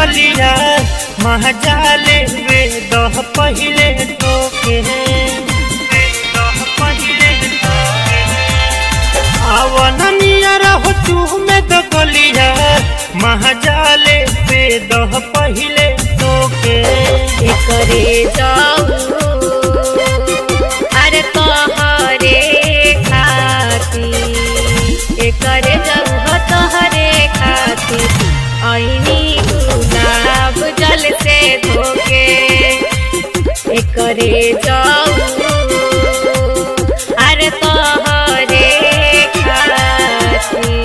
गलिया महाजाले वे दह पहिले टोके दह पहिले टोके आवन नियर हो चूह में द गलिया महाजाले वे दह पहिले टोके एकरे जाऊ अरे तोहरे खाती एकरे जाऊ हो तोहरे खाती ऐनी गुलाब जल से धोके एकरे जाऊ अरे तोहरे खाती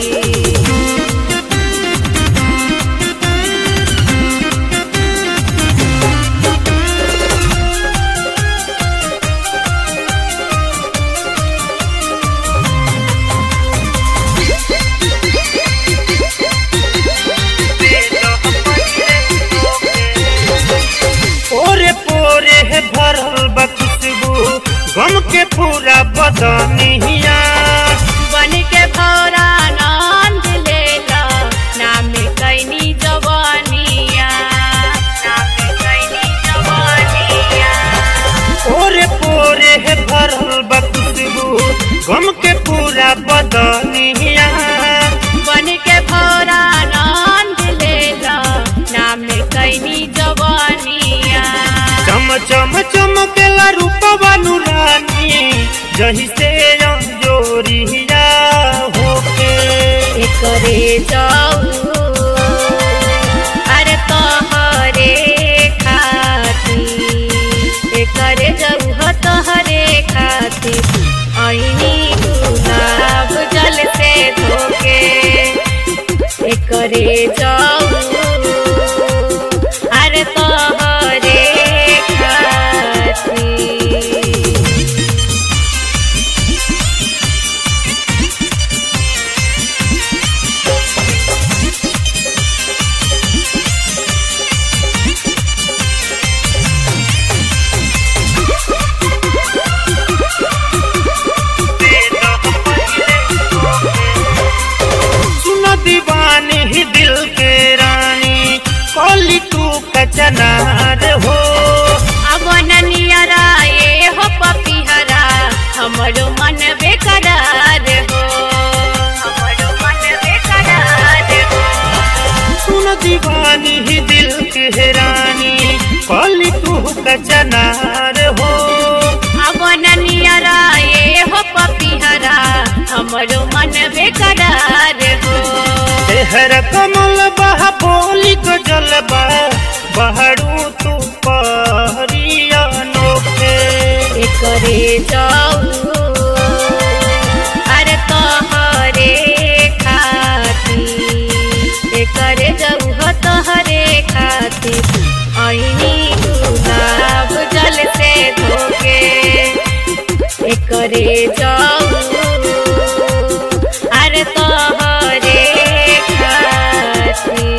ओरे पोरे है भरल बा खुशबू गम के पूरा बदनिया बन के भौरा नंद लेला नाम कैनी जवानिया नाम कैनी जवानिया ओरे पोरे है भरल बा खुशबू गम के पूरा बदनिया बन के भौरा नंद लेला नाम कैनी जवानिया चम चम चमकेला रूपवा नुरानी जही से जोरिया होके एकरे जाऊ अरे तोहरे खाती एकरे जाऊ हो तोहरे खाती ऐनी गुलाब जल से धोके एकरे जाऊ अरे तोहरे खाती सुन दीवानी ही दिल के रानी कॉली तू कचनार हो अब नियरा ये हो पपिहरा हमरो मन बेकरार हो हमरो मन बेकरार हो सुन दीवानी ही दिल के रानी कॉली तू कचनार हो अब नियरा ये हो पपिहरा हमरो मन बेकरार हो तेहर कमल बहा बोली को जलबा बहरू तू परिया नोखे एकरे जाऊ अरे तोहरे खाती एकरे जाऊ हो तोहरे खाती ऐनी गुलाब जल से धोके एकरे जाऊ अरे तोहरे खाती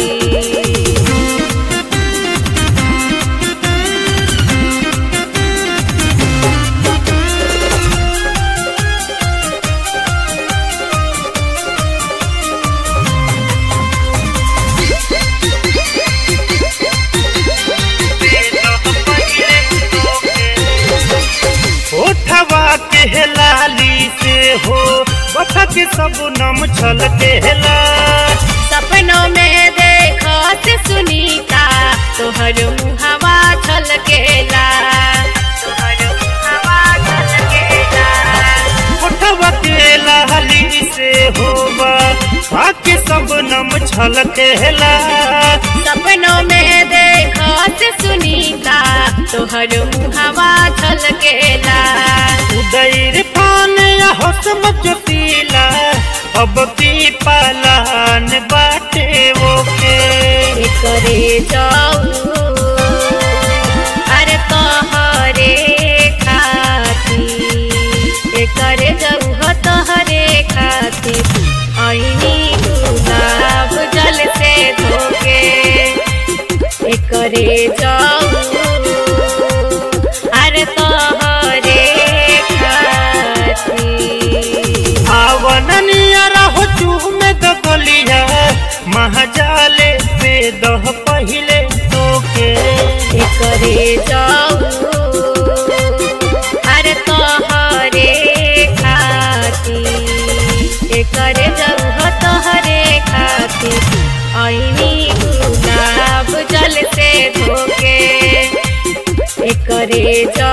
उठवा के लाली से हो बथा के सब नम छल के ला सपनों में देखत सुनीता तोहर मुहवा छलकेला तोहर मुहवा छलकेला उठवा के लाली से होबा आके सब नम छल के ला सपनों में देखत सुनीता तोहर मुहवा छलकेला उदय फान या हसम जोतीला अब की पालान बाटे वो के एकरे जाऊ अरे तोहरे खाती एकरे जाऊ हो तोहरे खाती ऐनी गुलाब जल से धोके एकरे जाऊ अरे तोहरे खाती आवननिया रहो चूह में दगलिया महाजाले पे दह करे जा